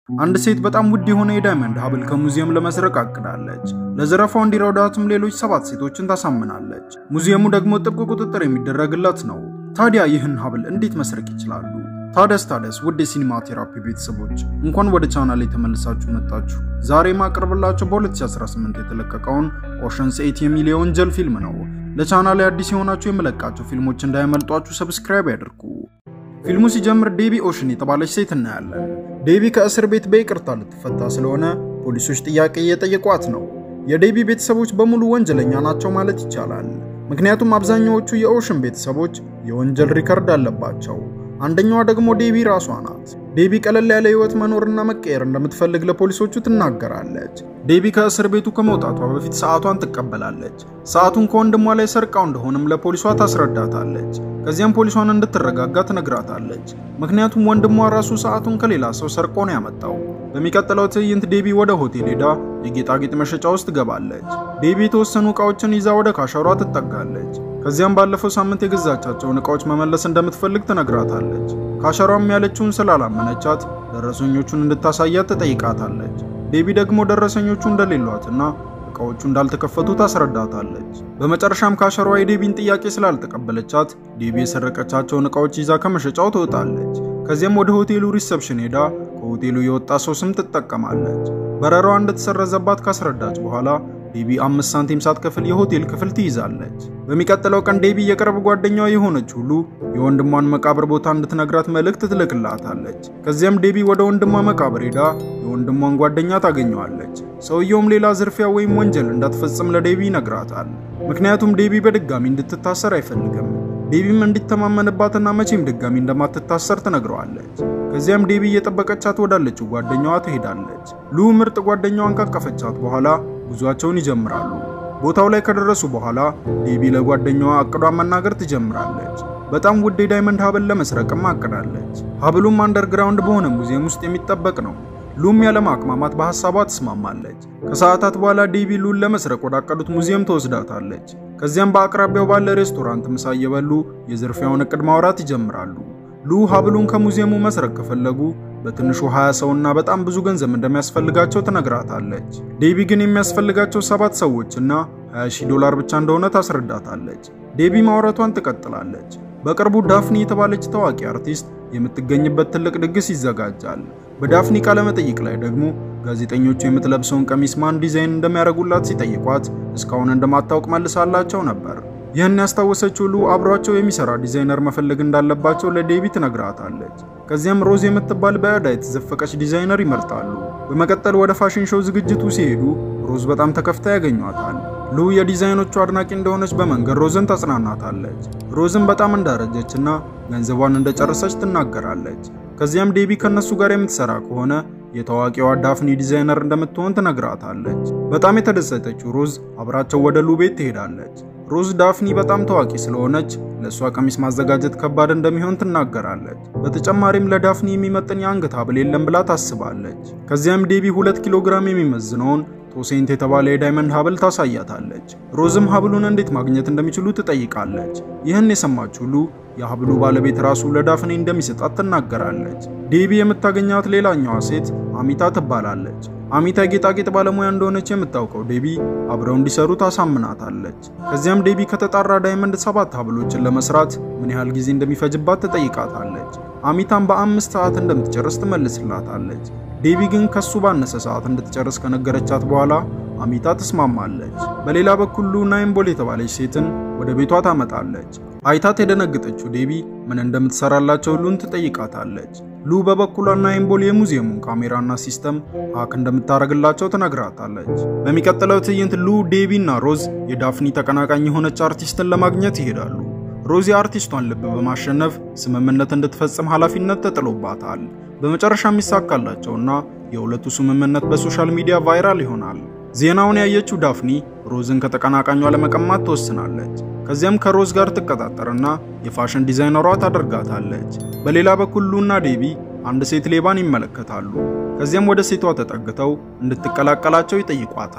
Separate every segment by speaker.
Speaker 1: አንድ ሴት በጣም ውድ የሆነ የዳይመንድ ሀብል ከሙዚየም ለመስረቅ አቅዳለች። ለዘረፋው እንዲረዷትም ሌሎች ሰባት ሴቶችን ታሳምናለች። ሙዚየሙ ደግሞ ጥብቅ ቁጥጥር የሚደረግለት ነው። ታዲያ ይህን ሀብል እንዴት መስረቅ ይችላሉ? ታደስ ታደስ ውድ የሲኒማ ቴራፒ ቤተሰቦች እንኳን ወደ ቻናል የተመልሳችሁ መጣችሁ። ዛሬ ማቀርብላችሁ በ2018 የተለቀቀውን ኦሸንስ 8 የሚል የወንጀል ፊልም ነው። ለቻናል አዲስ የሆናችሁ የመለቃቸው ፊልሞች እንዳይመልጧችሁ ሰብስክራይብ ያድርጉ። ፊልሙ ሲጀምር ዴቢ ኦሽን የተባለች ሴት እናያለን። ዴቢ ከእስር ቤት በይቅርታ ልትፈታ ስለሆነ ፖሊሶች ጥያቄ እየጠየቋት ነው። የዴቢ ቤተሰቦች በሙሉ ወንጀለኛ ናቸው ማለት ይቻላል። ምክንያቱም አብዛኛዎቹ የኦሽን ቤተሰቦች የወንጀል ሪከርድ አለባቸው። አንደኛዋ ደግሞ ዴቢ ራሷ ናት። ዴቢ ቀለል ያለ ህይወት መኖርና መቀየር እንደምትፈልግ ለፖሊሶቹ ትናገራለች። ዴቢ ከእስር ቤቱ ከመውጣቷ በፊት ሰዓቷን ትቀበላለች። ሰዓቱን ከወንድሟ ላይ ሰርቃው እንደሆነም ለፖሊሷ ታስረዳታለች። ከዚያም ፖሊሷን እንድትረጋጋ ትነግራታለች። ምክንያቱም ወንድሟ ራሱ ሰዓቱን ከሌላ ሰው ሰርቆ ነው ያመጣው። በሚቀጥለው ትዕይንት ዴቢ ወደ ሆቴል ሄዳ የጌጣጌጥ መሸጫ ውስጥ ትገባለች። ዴቢ የተወሰኑ እቃዎችን ይዛ ወደ ካሸሯ ትጠጋለች። ከዚያም ባለፈው ሳምንት የገዛቻቸውን እቃዎች መመለስ እንደምትፈልግ ትነግራታለች። ካሸሯም ያለችውን ስላላመነቻት ደረሰኞቹን እንድታሳያት ትጠይቃታለች። ዴቢ ደግሞ ደረሰኞቹ እንደሌሏትና እቃዎቹ እንዳልተከፈቱ ታስረዳታለች። በመጨረሻም ካሸሯ የዴቢን ጥያቄ ስላልተቀበለቻት ዴቢ የሰረቀቻቸውን እቃዎች ይዛ ከመሸጫው ትወጣለች። ከዚያም ወደ ሆቴሉ ሪሰፕሽን ሄዳ ከሆቴሉ የወጣ ሰው ስም ትጠቀማለች። በረራዋ እንደተሰረዘባት ካስረዳች በኋላ ዴቢ አምስት ሳንቲም ሳትከፍል የሆቴል ክፍል ትይዛለች። በሚቀጥለው ቀን ዴቢ የቅርብ ጓደኛዋ የሆነች ሁሉ የወንድሟን መቃብር ቦታ እንድትነግራት መልእክት ትልክላታለች። ከዚያም ዴቢ ወደ ወንድሟ መቃብር ሄዳ የወንድሟን ጓደኛ ታገኘዋለች። ሰውየውም ሌላ ዝርፊያ ወይም ወንጀል እንዳትፈጽም ለዴቢ ይነግራታል። ምክንያቱም ዴቢ በድጋሚ እንድትታሰር አይፈልግም። ዴቢም እንዲተማመንባትና መቼም ድጋሚ እንደማትታሰር ትነግረዋለች። ከዚያም ዴቢ እየጠበቀቻት ወዳለችው ጓደኛዋ ትሄዳለች። ሉ ምርጥ ጓደኛዋን ካቀፈቻት በኋላ ጉዟቸውን ይጀምራሉ። ቦታው ላይ ከደረሱ በኋላ ዴቢ ለጓደኛዋ እቅዷን መናገር ትጀምራለች። በጣም ውድ የዳይመንድ ሀብል ለመስረቅም አቅዳለች። ሀብሉም አንደርግራውንድ በሆነ ሙዚየም ውስጥ የሚጠበቅ ነው። ሉም ያለማቅማማት በሐሳቧ ትስማማለች። ከሰዓታት በኋላ ዴቢ ሉን ለመስረቅ ወዳቀዱት ሙዚየም ትወስዳታለች። ከዚያም በአቅራቢያው ባለ ሬስቶራንት ምሳ እየበሉ የዝርፊያውን እቅድ ማውራት ይጀምራሉ። ሉ ሀብሉን ከሙዚየሙ መስረቅ ከፈለጉ በትንሹ 20 ሰውና በጣም ብዙ ገንዘብ እንደሚያስፈልጋቸው ትነግራታለች። ዴቢ ግን የሚያስፈልጋቸው ሰባት ሰዎችና 20 ሺህ ዶላር ብቻ እንደሆነ ታስረዳታለች። ዴቢ ማውራቷን ትቀጥላለች። በቅርቡ ዳፍኒ የተባለች ታዋቂ አርቲስት የምትገኝበት ትልቅ ድግስ ይዘጋጃል። በዳፍኒ ቃለ መጠይቅ ላይ ደግሞ ጋዜጠኞቹ የምትለብሰውን ቀሚስ ማን ዲዛይን እንደሚያደርጉላት ሲጠይቋት እስካሁን እንደማታውቅ መልሳላቸው ነበር። ይህን ያስታወሰችው ሉ አብሯቸው የሚሰራ ዲዛይነር መፈለግ እንዳለባቸው ለዴቢ ትነግራታለች። ከዚያም ሮዝ የምትባል በዕዳ የተዘፈቀች ዲዛይነር ይመርጣሉ። በመቀጠል ወደ ፋሽን ሾው ዝግጅቱ ሲሄዱ ሮዝ በጣም ተከፍታ ያገኟታል። ሉ የዲዛይኖቹ አድናቂ እንደሆነች በመንገድ ሮዝን ታጽናናታለች። ሮዝን በጣም እንዳረጀችና ገንዘቧን እንደጨረሰች ትናገራለች። ከዚያም ዴቢ ከነሱ ጋር የምትሰራ ከሆነ የታዋቂዋ ዳፍኒ ዲዛይነር እንደምትሆን ትነግራታለች። በጣም የተደሰተችው ሮዝ አብራቸው ወደ ሉ ቤት ትሄዳለች። ሮዝ ዳፍኒ በጣም ታዋቂ ስለሆነች ለእሷ ቀሚስ ማዘጋጀት ከባድ እንደሚሆን ትናገራለች። በተጨማሪም ለዳፍኒ የሚመጥን የአንገት ሀብል የለም ብላ ታስባለች። ከዚያም ዴቢ ሁለት ኪሎ ግራም የሚመዝነውን ቶሴንት የተባለ የዳይመንድ ሀብል ታሳያታለች። ሮዝም ሀብሉን እንዴት ማግኘት እንደሚችሉ ትጠይቃለች። ይህን የሰማችው ሉ የሀብሉ ባለቤት ራሱ ለዳፍኔ እንደሚሰጣት ትናገራለች። ዴቢ የምታገኛት ሌላኛዋ ሴት አሚታ ትባላለች። አሚታ የጌጣጌጥ ባለሙያ እንደሆነች የምታውቀው ዴቢ አብረው እንዲሰሩ ታሳምናታለች። ከዚያም ዴቢ ከተጣራ ዳይመንድ ሰባት ሀብሎችን ለመስራት ምን ያህል ጊዜ እንደሚፈጅባት ትጠይቃታለች። አሚታም በአምስት ሰዓት እንደምትጨርስ ትመልስላታለች። ዴቢ ግን ከሱ ባነሰ ሰዓት እንድትጨርስ ከነገረቻት በኋላ አሚታ ትስማማለች። በሌላ በኩል ሉ ናይምቦል የተባለች ሴትን ወደ ቤቷ ታመጣለች። አይታት የደነገጠችው ዴቢ ምን እንደምትሰራላቸው ሉን ትጠይቃታለች። ሉ በበኩሏ ናይምቦል የሙዚየሙን ካሜራና ሲስተም ሀክ እንደምታደርግላቸው ትነግራታለች። በሚቀጥለው ትዕይንት ሉ፣ ዴቢ እና ሮዝ የዳፍኒ ተቀናቃኝ የሆነች አርቲስትን ለማግኘት ይሄዳሉ። ሮዝ የአርቲስቷን ልብ በማሸነፍ ስምምነት እንድትፈጽም ኃላፊነት ተጥሎባታል። በመጨረሻ የሚሳካላቸውና የሁለቱ ስምምነት በሶሻል ሚዲያ ቫይራል ይሆናል። ዜናውን ያየችው ዳፍኒ ሮዝን ከተቀናቃኟ ለመቀማት ትወስናለች። ከዚያም ከሮዝ ጋር ትቀጣጠርና የፋሽን ዲዛይነሯ ታደርጋታለች። በሌላ በኩል ሉና ዴቢ አንድ ሴት ሌባን ይመለከታሉ። ከዚያም ወደ ሴቷ ተጠግተው እንድትቀላቀላቸው ይጠይቋታል።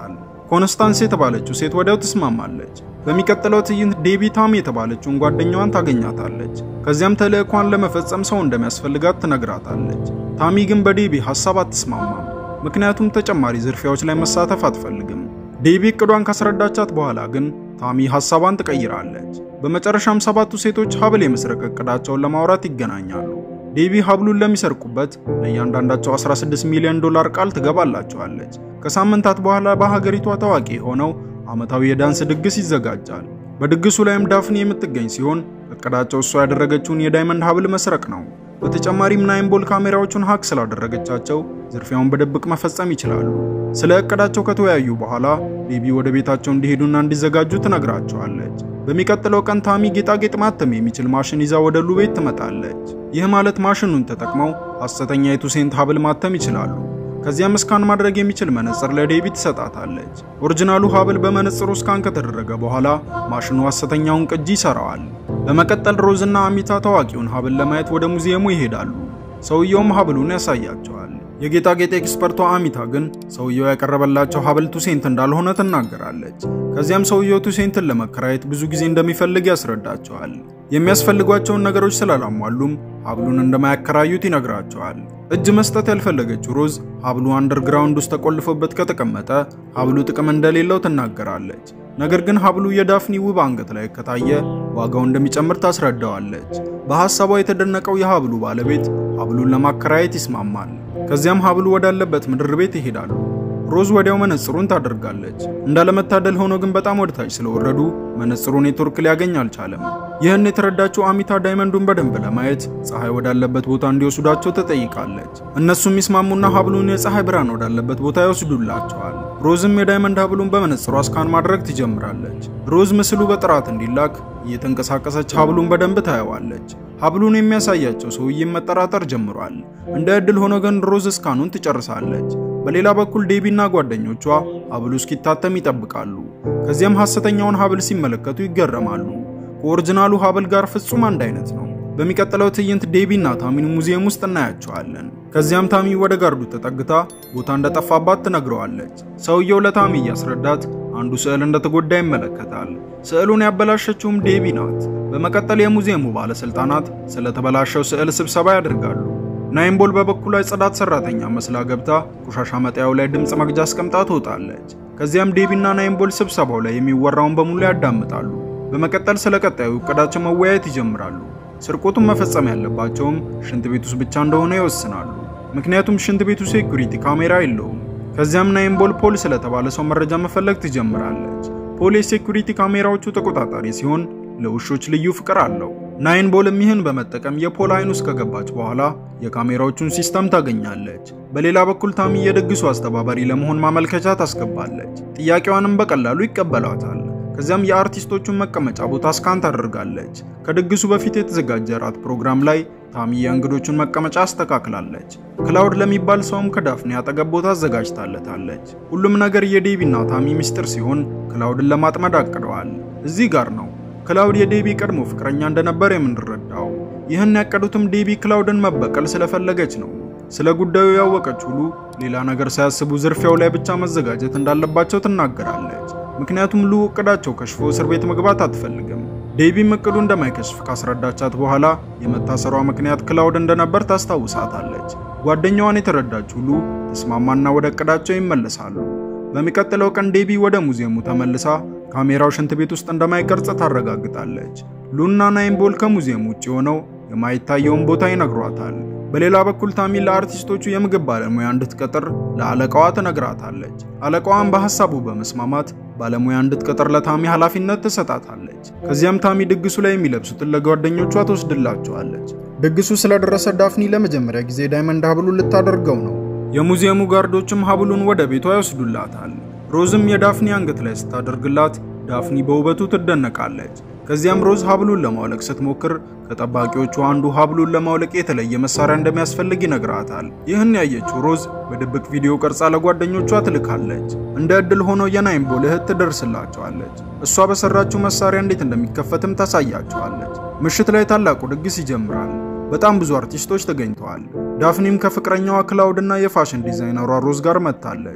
Speaker 1: ኮንስታንስ የተባለችው ሴት ወዲያው ትስማማለች። በሚቀጥለው ትዕይንት ዴቢ ታሚ የተባለችውን ጓደኛዋን ታገኛታለች። ከዚያም ተልዕኳን ለመፈጸም ሰው እንደሚያስፈልጋት ትነግራታለች። ታሚ ግን በዴቢ ሐሳብ አትስማማም። ምክንያቱም ተጨማሪ ዝርፊያዎች ላይ መሳተፍ አትፈልግም። ዴቢ እቅዷን ካስረዳቻት በኋላ ግን ታሚ ሐሳቧን ትቀይራለች። በመጨረሻም ሰባቱ ሴቶች ሀብል የመስረቅ እቅዳቸውን ለማውራት ይገናኛሉ። ዴቢ ሀብሉን ለሚሰርቁበት ለእያንዳንዳቸው 16 ሚሊዮን ዶላር ቃል ትገባላቸዋለች። ከሳምንታት በኋላ በሀገሪቷ ታዋቂ የሆነው ዓመታዊ የዳንስ ድግስ ይዘጋጃል። በድግሱ ላይም ዳፍኒ የምትገኝ ሲሆን እቅዳቸው እሷ ያደረገችውን የዳይመንድ ሀብል መስረቅ ነው። በተጨማሪም ናይንቦል ካሜራዎቹን ሀክ ስላደረገቻቸው ዝርፊያውን በድብቅ መፈጸም ይችላሉ። ስለ እቅዳቸው ከተወያዩ በኋላ ዴቢ ወደ ቤታቸው እንዲሄዱና እንዲዘጋጁ ትነግራቸዋለች። በሚቀጥለው ቀን ታሚ ጌጣጌጥ ማተም የሚችል ማሽን ይዛ ወደ ሉ ቤት ትመጣለች። ይህ ማለት ማሽኑን ተጠቅመው ሐሰተኛ የቱሴንት ሀብል ማተም ይችላሉ። ከዚያም ስካን ማድረግ የሚችል መነጽር ለዴቢ ትሰጣታለች። ኦሪጂናሉ ሀብል በመነጽሩ ስካን ከተደረገ በኋላ ማሽኑ ሐሰተኛውን ቅጂ ይሰራዋል። በመቀጠል ሮዝና አሚታ ታዋቂውን ሀብል ለማየት ወደ ሙዚየሙ ይሄዳሉ። ሰውየውም ሀብሉን ያሳያቸዋል። የጌጣጌጥ ኤክስፐርቷ አሚታ ግን ሰውየው ያቀረበላቸው ሀብል ቱሴንት እንዳልሆነ ትናገራለች። ከዚያም ሰውየው ቱሴንትን ለመከራየት ብዙ ጊዜ እንደሚፈልግ ያስረዳቸዋል። የሚያስፈልጓቸውን ነገሮች ስላላሟሉም ሀብሉን እንደማያከራዩት ይነግራቸዋል። እጅ መስጠት ያልፈለገችው ሮዝ ሀብሉ አንደርግራውንድ ውስጥ ተቆልፎበት ከተቀመጠ ሀብሉ ጥቅም እንደሌለው ትናገራለች። ነገር ግን ሀብሉ የዳፍኒ ውብ አንገት ላይ ከታየ ዋጋው እንደሚጨምር ታስረዳዋለች። በሐሳቧ የተደነቀው የሀብሉ ባለቤት ሀብሉን ለማከራየት ይስማማል። ከዚያም ሀብሉ ወዳለበት ምድር ቤት ይሄዳሉ። ሮዝ ወዲያው መነጽሩን ታደርጋለች። እንዳለመታደል ሆኖ ግን በጣም ወደታች ስለወረዱ መነጽሩ ኔትወርክ ሊያገኝ አልቻለም። ይህን የተረዳችው አሚታ ዳይመንዱን በደንብ ለማየት ፀሐይ ወዳለበት ቦታ እንዲወስዷቸው ትጠይቃለች። እነሱም ይስማሙና ሀብሉን የፀሐይ ብርሃን ወዳለበት ቦታ ይወስዱላቸዋል። ሮዝም የዳይመንድ ሀብሉን በመነጽሯ ስካን ማድረግ ትጀምራለች። ሮዝ ምስሉ በጥራት እንዲላክ እየተንቀሳቀሰች ሀብሉን በደንብ ታየዋለች። ሀብሉን የሚያሳያቸው ሰውዬም መጠራጠር ጀምሯል። እንደ ዕድል ሆኖ ግን ሮዝ እስካኑን ትጨርሳለች። በሌላ በኩል ዴቢና ጓደኞቿ ሀብሉ እስኪታተም ይጠብቃሉ። ከዚያም ሐሰተኛውን ሀብል ሲመለከቱ ይገረማሉ። ከኦሪጂናሉ ሀብል ጋር ፍጹም አንድ አይነት ነው። በሚቀጥለው ትዕይንት ዴቢና ታሚን ሙዚየም ውስጥ እናያቸዋለን። ከዚያም ታሚ ወደ ጋርዱ ተጠግታ ቦታ እንደጠፋባት ትነግረዋለች። ሰውየው ለታሚ እያስረዳት አንዱ ስዕል እንደተጎዳ ይመለከታል። ስዕሉን ያበላሸችውም ዴቢ ናት። በመቀጠል የሙዚየሙ ባለስልጣናት ስለተበላሸው ስዕል ስብሰባ ያደርጋሉ። ናይንቦል በበኩሏ የጽዳት ሰራተኛ መስላ ገብታ ቆሻሻ መጣያው ላይ ድምፅ መግጃ አስቀምጣ ትወጣለች። ከዚያም ዴቢና ናይንቦል ስብሰባው ላይ የሚወራውን በሙሉ ያዳምጣሉ። በመቀጠል ስለ ቀጣዩ እቅዳቸው መወያየት ይጀምራሉ። ስርቆቱን መፈጸም ያለባቸውም ሽንት ቤት ውስጥ ብቻ እንደሆነ ይወስናሉ። ምክንያቱም ሽንት ቤቱ ሴኩሪቲ ካሜራ የለውም። ከዚያም ናይንቦል ፖል ስለተባለ ሰው መረጃ መፈለግ ትጀምራለች። ፖል የሴኩሪቲ ካሜራዎቹ ተቆጣጣሪ ሲሆን ለውሾች ልዩ ፍቅር አለው። ናይንቦልም ይህን በመጠቀም የፖል አይን ውስጥ ከገባች በኋላ የካሜራዎቹን ሲስተም ታገኛለች። በሌላ በኩል ታሚ የድግሱ አስተባባሪ ለመሆን ማመልከቻ ታስገባለች። ጥያቄዋንም በቀላሉ ይቀበሏታል። ከዚያም የአርቲስቶቹን መቀመጫ ቦታ ስካን ታደርጋለች። ከድግሱ በፊት የተዘጋጀ ራት ፕሮግራም ላይ ታሚ የእንግዶቹን መቀመጫ አስተካክላለች። ክላውድ ለሚባል ሰውም ከዳፍኔ አጠገብ ቦታ አዘጋጅታለታለች። ሁሉም ነገር የዴቢና ታሚ ምስጢር ሲሆን ክላውድን ለማጥመድ አቅደዋል። እዚህ ጋር ነው ክላውድ የዴቢ ቀድሞ ፍቅረኛ እንደነበር የምንረዳው። ይህን ያቀዱትም ዴቢ ክላውድን መበቀል ስለፈለገች ነው። ስለ ጉዳዩ ያወቀች ሁሉ ሌላ ነገር ሳያስቡ ዝርፊያው ላይ ብቻ መዘጋጀት እንዳለባቸው ትናገራለች። ምክንያቱም ሉ እቅዳቸው ከሽፎ እስር ቤት መግባት አትፈልግም። ዴቢም እቅዱ እንደማይከሽፍ ካስረዳቻት በኋላ የመታሰሯ ምክንያት ክላውድ እንደነበር ታስታውሳታለች። ጓደኛዋን የተረዳች ሁሉ ተስማማና ወደ እቅዳቸው ይመለሳሉ። በሚቀጥለው ቀን ዴቢ ወደ ሙዚየሙ ተመልሳ ካሜራው ሽንት ቤት ውስጥ እንደማይቀርጽ ታረጋግጣለች። ሉና ናይንቦል ከሙዚየም ውጭ ሆነው የማይታየውን ቦታ ይነግሯታል። በሌላ በኩል ታሚ ለአርቲስቶቹ የምግብ ባለሙያ እንድትቀጥር ለአለቃዋ ትነግራታለች። አለቃዋን በሐሳቡ በመስማማት ባለሙያ እንድትቀጥር ለታሚ ኃላፊነት ትሰጣታለች። ከዚያም ታሚ ድግሱ ላይ የሚለብሱትን ለጓደኞቿ ትወስድላቸዋለች። ድግሱ ስለደረሰ ዳፍኒ ለመጀመሪያ ጊዜ ዳይመንድ ሀብሉን ልታደርገው ነው። የሙዚየሙ ጋርዶችም ሀብሉን ወደ ቤቷ ይወስዱላታል። ሮዝም የዳፍኒ አንገት ላይ ስታደርግላት ዳፍኒ በውበቱ ትደነቃለች። ከዚያም ሮዝ ሀብሉን ለማውለቅ ስትሞክር ከጠባቂዎቹ አንዱ ሀብሉን ለማውለቅ የተለየ መሳሪያ እንደሚያስፈልግ ይነግራታል። ይህን ያየችው ሮዝ በድብቅ ቪዲዮ ቀርጻ ለጓደኞቿ ትልካለች። እንደ ዕድል ሆኖ የናይንቦል እህት ትደርስላቸዋለች። እሷ በሰራችው መሳሪያ እንዴት እንደሚከፈትም ታሳያቸዋለች። ምሽት ላይ ታላቁ ድግስ ይጀምራል። በጣም ብዙ አርቲስቶች ተገኝተዋል። ዳፍኒም ከፍቅረኛዋ ክላውድና የፋሽን ዲዛይነሯ ሮዝ ጋር መጥታለች።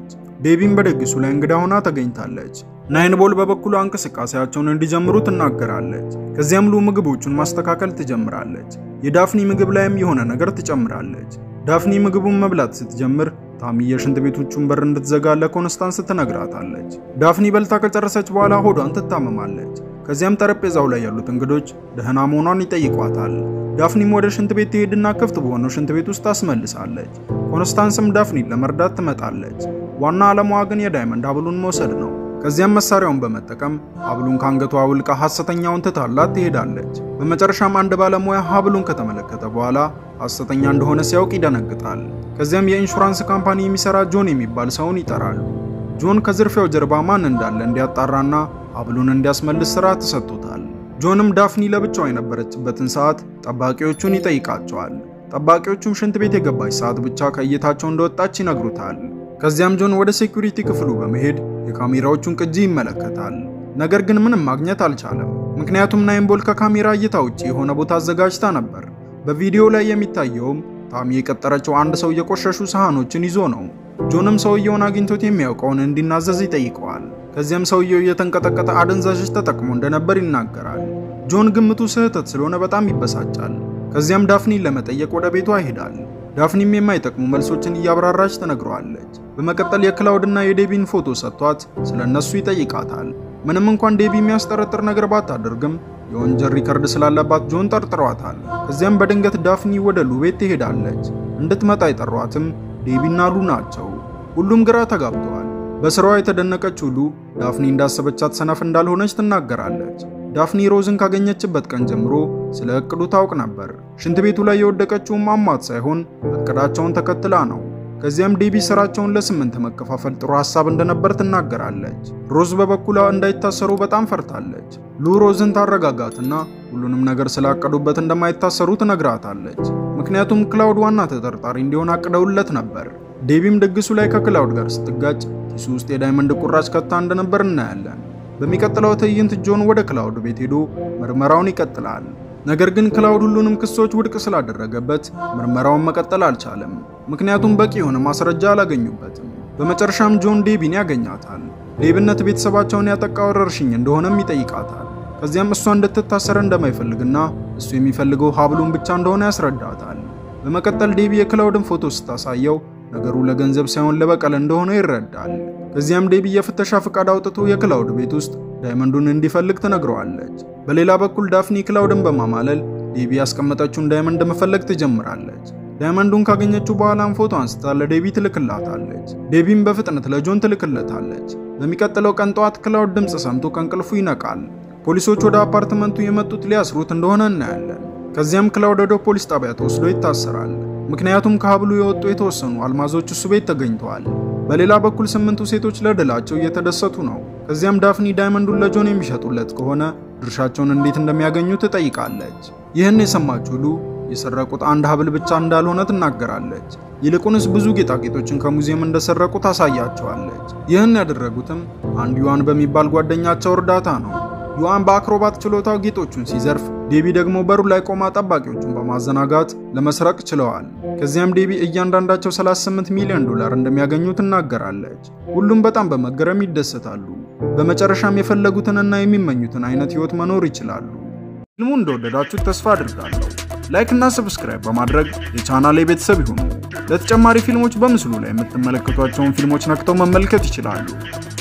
Speaker 1: ዴቢም በድግሱ ላይ እንግዳ ሆና ተገኝታለች። ናይንቦል በበኩሏ እንቅስቃሴያቸውን እንዲጀምሩ ትናገራለች። ከዚያም ሉ ምግቦቹን ማስተካከል ትጀምራለች። የዳፍኒ ምግብ ላይም የሆነ ነገር ትጨምራለች። ዳፍኒ ምግቡን መብላት ስትጀምር ታሚ የሽንት ቤቶቹን በር እንድትዘጋ ለኮንስታንስ ትነግራታለች። ዳፍኒ በልታ ከጨረሰች በኋላ ሆዷን ትታመማለች። ከዚያም ጠረጴዛው ላይ ያሉት እንግዶች ደህና መሆኗን ይጠይቋታል። ዳፍኒም ወደ ሽንት ቤት ትሄድና ክፍት በሆነው ሽንት ቤት ውስጥ ታስመልሳለች። ኮንስታንስም ዳፍኒን ለመርዳት ትመጣለች። ዋና ዓላማዋ ግን የዳይመንድ ሀብሉን መውሰድ ነው። ከዚያም መሳሪያውን በመጠቀም ሀብሉን ከአንገቷ አውልቃ ሐሰተኛውን ትታላት ትሄዳለች። በመጨረሻም አንድ ባለሙያ ሀብሉን ከተመለከተ በኋላ ሐሰተኛ እንደሆነ ሲያውቅ ይደነግጣል። ከዚያም የኢንሹራንስ ካምፓኒ የሚሰራ ጆን የሚባል ሰውን ይጠራሉ። ጆን ከዝርፊያው ጀርባ ማን እንዳለ እንዲያጣራና ሀብሉን እንዲያስመልስ ስራ ተሰጥቶታል። ጆንም ዳፍኒ ለብቻዋ የነበረችበትን ሰዓት ጠባቂዎቹን ይጠይቃቸዋል። ጠባቂዎቹም ሽንት ቤት የገባች ሰዓት ብቻ ከእይታቸው እንደወጣች ይነግሩታል። ከዚያም ጆን ወደ ሴኩሪቲ ክፍሉ በመሄድ የካሜራዎቹን ቅጂ ይመለከታል። ነገር ግን ምንም ማግኘት አልቻለም። ምክንያቱም ናይንቦል ከካሜራ እይታ ውጭ የሆነ ቦታ አዘጋጅታ ነበር። በቪዲዮ ላይ የሚታየውም ታሚ የቀጠረችው አንድ ሰው የቆሸሹ ሰሃኖችን ይዞ ነው። ጆንም ሰውየውን አግኝቶት የሚያውቀውን እንዲናዘዝ ይጠይቀዋል። ከዚያም ሰውየው እየተንቀጠቀጠ አደንዛዥ ተጠቅሞ እንደነበር ይናገራል። ጆን ግምቱ ስህተት ስለሆነ በጣም ይበሳጫል። ከዚያም ዳፍኒን ለመጠየቅ ወደ ቤቷ ይሄዳል። ዳፍኒም የማይጠቅሙ መልሶችን እያብራራች ትነግረዋለች። በመቀጠል የክላውድና የዴቢን ፎቶ ሰጥቷት ስለ እነሱ ይጠይቃታል። ምንም እንኳን ዴቢ የሚያስጠረጥር ነገር ባታደርግም የወንጀል ሪከርድ ስላለባት ጆን ጠርጥሯታል። ከዚያም በድንገት ዳፍኒ ወደ ሉ ቤት ትሄዳለች። እንድትመጣ የጠሯትም ዴቢና ሉ ናቸው። ሁሉም ግራ ተጋብተዋል። በስራዋ የተደነቀችው ሉ ዳፍኒ እንዳሰበቻት ሰነፍ እንዳልሆነች ትናገራለች። ዳፍኒ ሮዝን ካገኘችበት ቀን ጀምሮ ስለ እቅዱ ታውቅ ነበር። ሽንት ቤቱ ላይ የወደቀችውም አሟት ሳይሆን እቅዳቸውን ተከትላ ነው። ከዚያም ዴቢ ስራቸውን ለስምንት መከፋፈል ጥሩ ሀሳብ እንደነበር ትናገራለች። ሮዝ በበኩሏ እንዳይታሰሩ በጣም ፈርታለች። ሉ ሮዝን ታረጋጋትና ሁሉንም ነገር ስላቀዱበት እንደማይታሰሩ ትነግራታለች። ምክንያቱም ክላውድ ዋና ተጠርጣሪ እንዲሆን አቅደውለት ነበር። ዴቢም ድግሱ ላይ ከክላውድ ጋር ስትጋጭ ኪሱ ውስጥ የዳይመንድ ቁራጭ ከታ እንደነበር እናያለን። በሚቀጥለው ትዕይንት ጆን ወደ ክላውድ ቤት ሄዶ ምርመራውን ይቀጥላል። ነገር ግን ክላውድ ሁሉንም ክሶች ውድቅ ስላደረገበት ምርመራውን መቀጠል አልቻለም። ምክንያቱም በቂ የሆነ ማስረጃ አላገኙበትም። በመጨረሻም ጆን ዴቢን ያገኛታል። ሌብነት ቤተሰባቸውን ያጠቃ ወረርሽኝ እንደሆነም ይጠይቃታል። ከዚያም እሷ እንድትታሰር እንደማይፈልግና እሱ የሚፈልገው ሀብሉን ብቻ እንደሆነ ያስረዳታል። በመቀጠል ዴቢ የክላውድን ፎቶ ስታሳየው ነገሩ ለገንዘብ ሳይሆን ለበቀል እንደሆነ ይረዳል። ከዚያም ዴቢ የፍተሻ ፍቃድ አውጥቶ የክላውድ ቤት ውስጥ ዳይመንዱን እንዲፈልግ ትነግረዋለች። በሌላ በኩል ዳፍኒ ክላውድን በማማለል ዴቢ ያስቀመጠችውን ዳይመንድ መፈለግ ትጀምራለች። ዳይመንዱን ካገኘችው በኋላም ፎቶ አንስታ ለዴቢ ትልክላታለች። ዴቢም በፍጥነት ለጆን ትልክለታለች። በሚቀጥለው ቀን ጠዋት ክላውድ ድምፅ ሰምቶ ከእንቅልፉ ይነቃል። ፖሊሶች ወደ አፓርትመንቱ የመጡት ሊያስሩት እንደሆነ እናያለን። ከዚያም ክላውድ ወደ ፖሊስ ጣቢያ ተወስዶ ይታሰራል። ምክንያቱም ከሀብሉ የወጡ የተወሰኑ አልማዞች እሱ ቤት ተገኝተዋል። በሌላ በኩል ስምንቱ ሴቶች ለድላቸው እየተደሰቱ ነው። ከዚያም ዳፍኒ ዳይመንዱን ለጆን የሚሸጡለት ከሆነ ድርሻቸውን እንዴት እንደሚያገኙ ትጠይቃለች። ይህን የሰማችው ሉ የሰረቁት አንድ ሀብል ብቻ እንዳልሆነ ትናገራለች። ይልቁንስ ብዙ ጌጣጌጦችን ከሙዚየም እንደሰረቁ ታሳያቸዋለች። ይህን ያደረጉትም አንድ ዩዋን በሚባል ጓደኛቸው እርዳታ ነው። ዩዋን በአክሮባት ችሎታው ጌጦቹን ሲዘርፍ፣ ዴቢ ደግሞ በሩ ላይ ቆማ ጠባቂዎቹን በማዘናጋት ለመስረቅ ችለዋል። ከዚያም ዴቢ እያንዳንዳቸው 38 ሚሊዮን ዶላር እንደሚያገኙ ትናገራለች። ሁሉም በጣም በመገረም ይደሰታሉ። በመጨረሻም የፈለጉትንና የሚመኙትን አይነት ህይወት መኖር ይችላሉ። ፊልሙ እንደወደዳችሁት ተስፋ አድርጋለሁ። ላይክ እና ሰብስክራይብ በማድረግ የቻናሌ ቤተሰብ ይሁኑ። ለተጨማሪ ፊልሞች በምስሉ ላይ የምትመለከቷቸውን ፊልሞች ነክተው መመልከት ይችላሉ።